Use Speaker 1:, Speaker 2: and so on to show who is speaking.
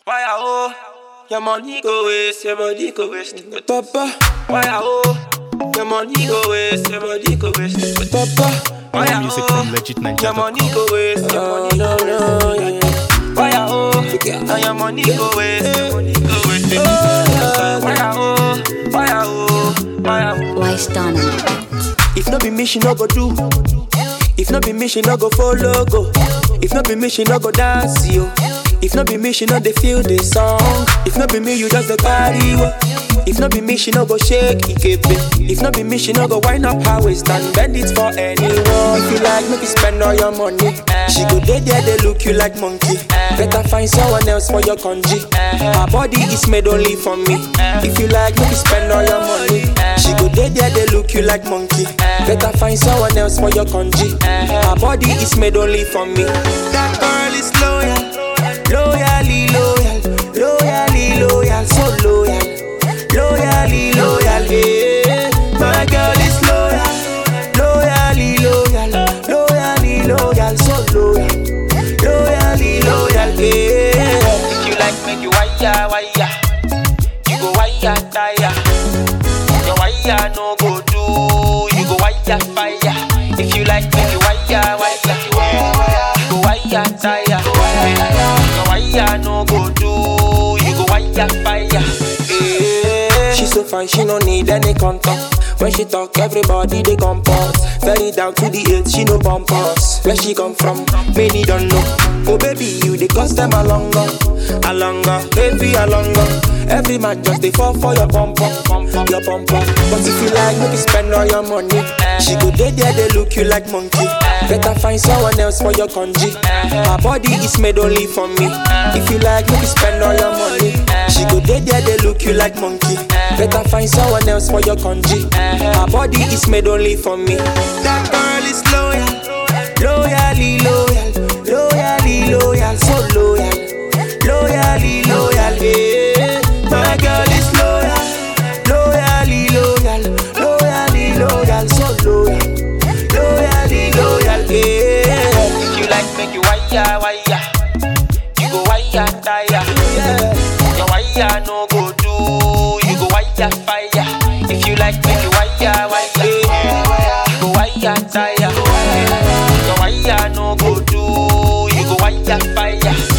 Speaker 1: Why I oh? Your money go waste, your body go waste.
Speaker 2: Papa,
Speaker 1: Why I oh? Your money go waste, your body go waste.
Speaker 2: Papa,
Speaker 1: Why I
Speaker 3: Music
Speaker 1: oh?
Speaker 3: from legit Ninja
Speaker 1: Your
Speaker 3: dot
Speaker 1: money go waste, your
Speaker 2: no,
Speaker 1: money
Speaker 2: no,
Speaker 1: go
Speaker 2: no,
Speaker 1: waste.
Speaker 2: yeah, yeah.
Speaker 1: Why I oh? And your money go waste, your money go waste. Why I oh? Why I oh? Why I oh?
Speaker 4: Wise done.
Speaker 2: If not be me, she no go do. If not be me, she no go follow go. If not be me, she no go dance yo. If not be me, she no dey feel the song. If not be me, you just the carry wo. If not be me, she no go shake ikepe. If not be me, she no go wind up her waist and bend it for anyone. If you like, make you spend all your money. She go dey there, they look you like monkey. Better find someone else for your congee. Her body is made only for me. If you like, make you spend all your money. She go dey there, they look you like monkey. Better find someone else for your congee. Her body is made only for me. That girl is loyal, loyally loyal, loyally loyal, so loyal, loyally loyal. Yeah, my girl is loyal, loyally loyal, loyally loyal, so loyal, loyally loyal. Yeah.
Speaker 1: If you like, make you wire, wire. You go wire, tire. Your wire no go do. You go wire, fire. If you like, make you wire, wire. You go wire, tire. Your wire no go do. You go wire, fire. Yeah.
Speaker 2: She so fine, she no need any contact. When she talk, everybody they compose. Very down to the earth, she no bumpers. Where she come from, many don't know. Oh baby, you they cost them a longer, a longer, baby a longer. Every man just they fall for your bumper, your bumper. But if you like, make you spend all your money. She go there, there they look you like monkey. Better find someone else for your congee. Her body is made only for me. If you like, make you spend all your money. She go there, there they look you like monkey. Better find someone else for your congee. Her body is made only for me. That girl is loyal, loyally loyal, loyally loyal, so loyal, loyally loyal. Yeah, my girl is loyal, loyally loyal, loyally loyal, so loyal, loyally loyal. Yeah,
Speaker 1: If you like, make you wire, wire. You go wire, tire.
Speaker 2: yeah.
Speaker 1: Your wire no go do. You go wire, fire. If you like, make you wire, wire. You go wire, tire. Your wire no go do. You go wire, fire.